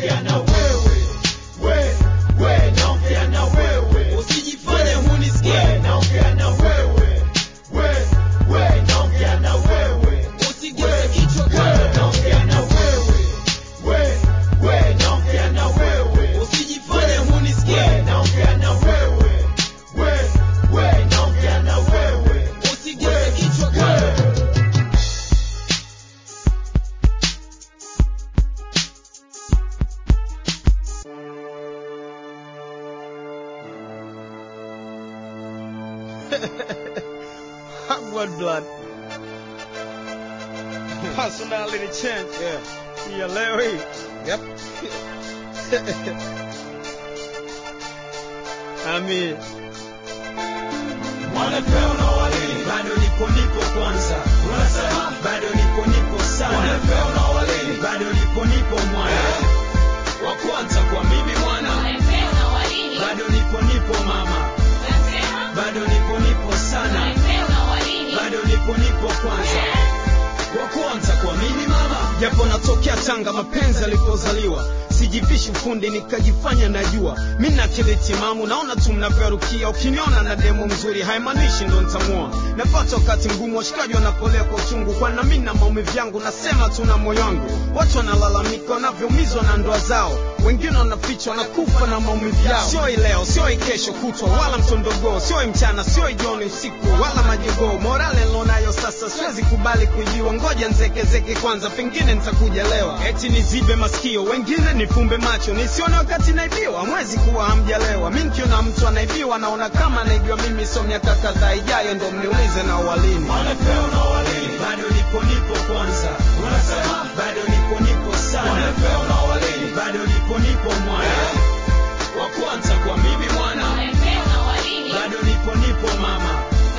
naongea na wewe we we naongea na wewe usijifanye hunisikie we naongea na wewe we we naongea na wewe usigeuze kichwa we kando naongea na wewe we we naongea na wewe usijifanye hunisikie we naongea na wewe we we naongea na wewe usigeuze kichwa kando Hot blood blood. Personality change. Yeah. Yeah, leo hii. Yep. I mean, Wanapeo na walini bado nipo nipo kwanza unasema bado nipo nipo sana Wanapeo na walini bado nipo nipo mwana wa kwanza kwa mimi mwana bado nipo nipo mama bado nipo nipo sana bado nipo nipo kwanza wa kwanza kwa mimi mama japo natokea Tanga, mapenzi alipozaliwa sijivishi ufundi nikajifanya najua mi na akili timamu, naona tu mnavyorukia. Ukiniona na demo mzuri haimaanishi ndo nitamua. Napata wakati mgumu, washikaji wanapolea kwa uchungu, kwana mi na maumivu yangu, nasema tu na moyo wangu. Watu wanalalamika wanavyoumizwa na ndoa zao, wengine wanafichwa wanakufa na maumivu yao. Sio hii leo, sio hii kesho kutwa, wala mtondogoo, sio hii mchana, sio hii jioni, usiku wala majogoo. Morale nilonayo sasa, siwezi kubali kuibiwa, ngoja nzekezeke kwanza, pengine nitakuja lewa. Eti nizibe masikio, wengine nifumbe macho, nisione wakati naibiwa. Mwezi kuwa hamjalewa, mi nikiona mtu anaibiwa, naona kama anaibiwa mimi. So miaka kadhaa ijayo ndo mniulize na uwalini. Wanapeo na walini bado nipo nipo kwanza unasema bado nipo nipo sana Wanapeo na walini bado nipo nipo mwana wa kwanza kwa mimi mwana bado nipo nipo mama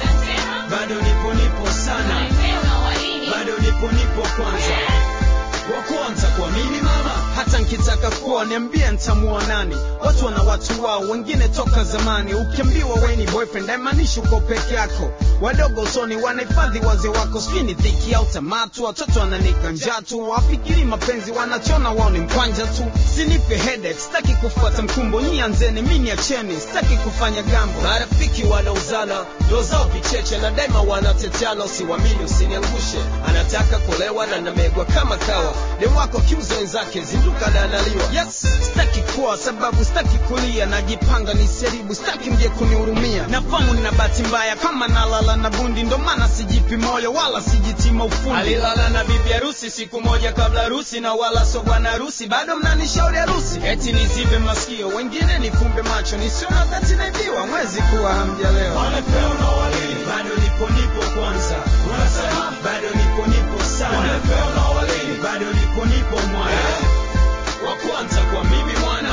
bado nipo nipo sana bado nipo nipo kwanza wa kwanza kwa mimi mama hata nkitaka kuwa niambie ntamuoa nani watu wana watu wao wengine toka zamani ukiambiwa we ni boyfriend haimaanishi uko peke yako wadogo usoni wanahifadhi wazee wako sijui ni dhiki au tamatu watoto wananika njaa tu wafikiri mapenzi wanachona wao ni mkwanja tu sinipe headache sitaki kufuata mkumbo nyi anzeni mi niacheni sitaki kufanya gambo marafiki wanauzana ndo zao vicheche na daima wanateteana usiwamini usiniangushe anataka kulewa na namegwa kama kawa dem wako kiuza wenzake zinduka na analiwa yes sitaki kuwa sababu sitaki kulia najipanga niseribu sitaki mje kunihurumia nafamu nina bahati mbaya kama nalala na bundi ndo maana sijipi moyo wala sijitima ufundi alilala na bibi harusi siku moja kabla harusi na wala so bwana harusi bado mnanishauri harusi eti nizibe masikio wengine nifumbe macho nisiona wakati naibiwa mwezi kuwa hamjalewa Wanapeo na walini bado nipo nipo kwanza unasema bado nipo nipo sana Wanapeo na walini bado nipo nipo mwana wa kwanza kwa mimi mwana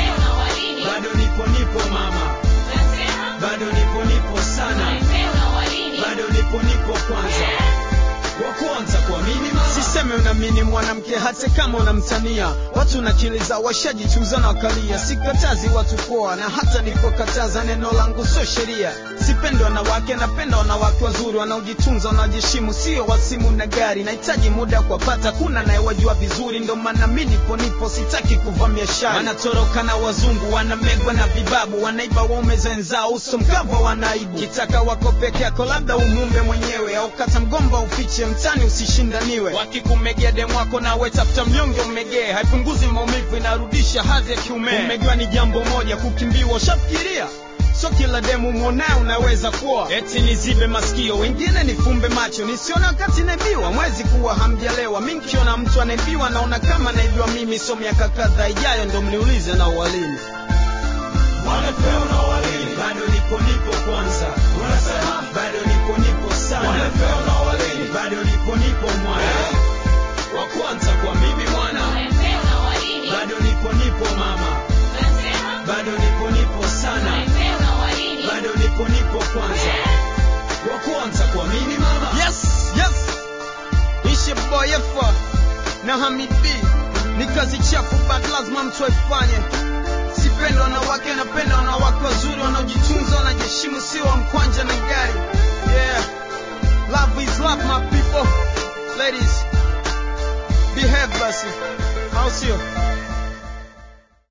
bado nipo nipo mama bado nipo nipo sana bado nipo nipo kwanza wa kwanza kwa mimi mama siseme unamini mwanamke hata kama unamtania watu na akili zao washajichuza na wakalia sikatazi watu poa na hata nipokataza neno langu sio sheria sipendi wanawake napenda wanawake wazuri wanaojitunza wanaojiheshimu sio wasimu na gari nahitaji muda kuwapata kuna nayewajua vizuri ndo maana mi nipo nipo sitaki kuvamia shari wanatoroka na wazungu wanamegwa na vibabu wanaiba waume zenzao uso mkava wanaibu kitaka wako peke yako labda umumbe mwenyewe au kata mgomba ufiche mtani usishindaniwe wakikumegea demu wako nawe tafuta mnyonge umegee haipunguzi maumivu inarudisha hadhi ya kiume umegewa ni jambo moja kukimbiwa ushafikiria so kila demu mwonaye unaweza kuwa eti nizibe masikio wengine nifumbe macho nisione wakati naibiwa mwezi kuwa hamjalewa mi nkiona mtu anaibiwa naona kama naibiwa mimi so miaka kadhaa ijayo ndo mniulize na uwalini Wanapeo na walini bado nipo nipo kwanza unasema bado nipo nipo sana Wanapeo na walini bado nipo nipo mwana wa kwanza kwa mimi mwana bado nipo nipo mama bado nipo nipo sana bado nipo nipo kwanza wa kwanza kwa mimi mama yes yes ishe boy efa na hamid b ni kazi chafu but lazima mtu aifanye sipenda wanawake napenda wanawake wazuri wanaojitunza wanajiheshimu sio wa mkwanja na gari yeah love is love my people ladies behave basi au sio